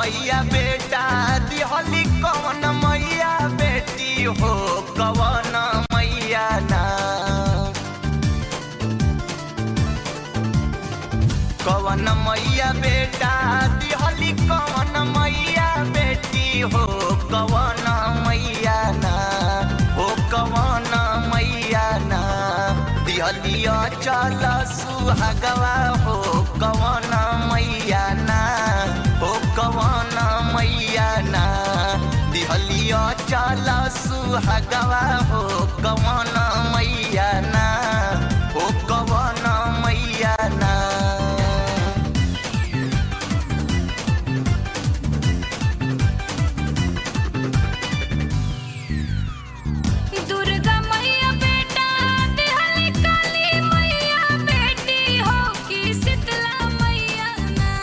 मैया बेटा दिहली कवन मैया बेटी हो कवन मैया ना कवन मैया बेटा दिहली कवन मैया बेटी हो कवन मैया ना हो कवन मैया ना दिहलिया चल सुहागवा हो कवन मैया ना हो कवन मैया ना दिहलिया चल सुहागवा हो कवन मैया ना हो कवन मैया ना दुर्गा मैया बेटा दिहली काली मैया बेटी हो कि शीतला मैया ना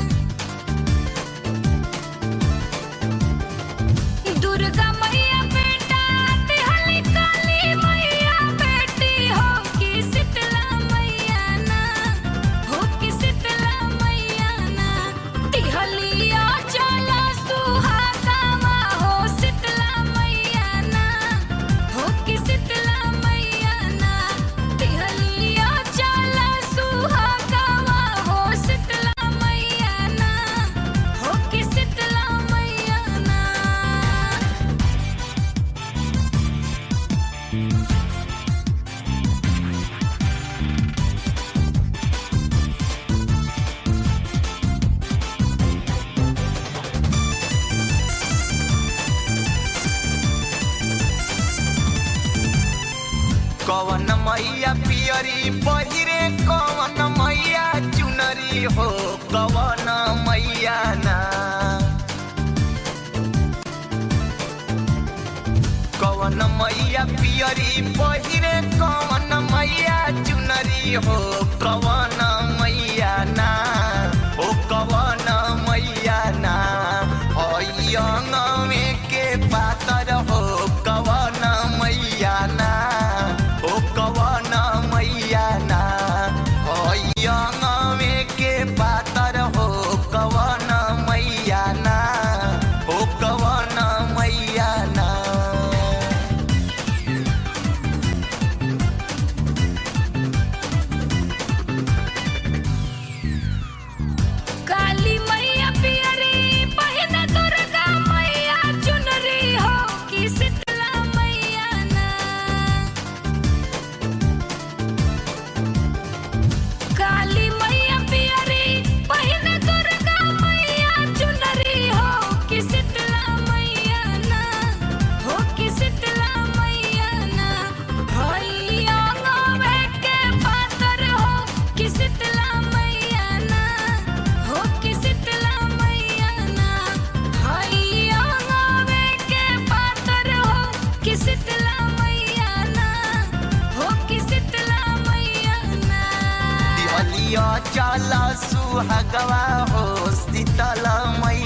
दुर्गा मैया बेटा दिहली काली मैया बेटी हो कि शीतला मैया ना हो कि शीतला मैया ना दिहलिया चला सुहागावा हो शीतला मैया ना हो कि शीतला मैया ना दिहलिया चला सुहागावा हो शीतला मैया ना हो कि शीतला मैया ना कवन मैया पियरी पहिरे कवन मैया चुनरी हो कवन मैया ना कवन मैया पियरी पहिरे कवन मैया चुनरी हो कवन मैया ना हो कवन मैया ना अयंगमे के पातर हो कवन मैया ना हो कवन मैया ना अयंगमे के पातर हो कवन मैया ना हो कवन मैया ना काली मैया पियरी पहिन दुर्गा मैया चुनरी हो कि शीतला मैया ना काली मैया पियरी पहिन दुर्गा मैया चुनरी हो कि शीतला मैया ना हो कि शीतला मैया ना भैया गवे के पातर हो कि शीतला मैया ना हो कि शीतला मैया ना भैया गवे के पातर हो कि शीतला मैया ना हो कि शीतला मैया ना दिहलिया चल सुहागवा हो शीतल मैया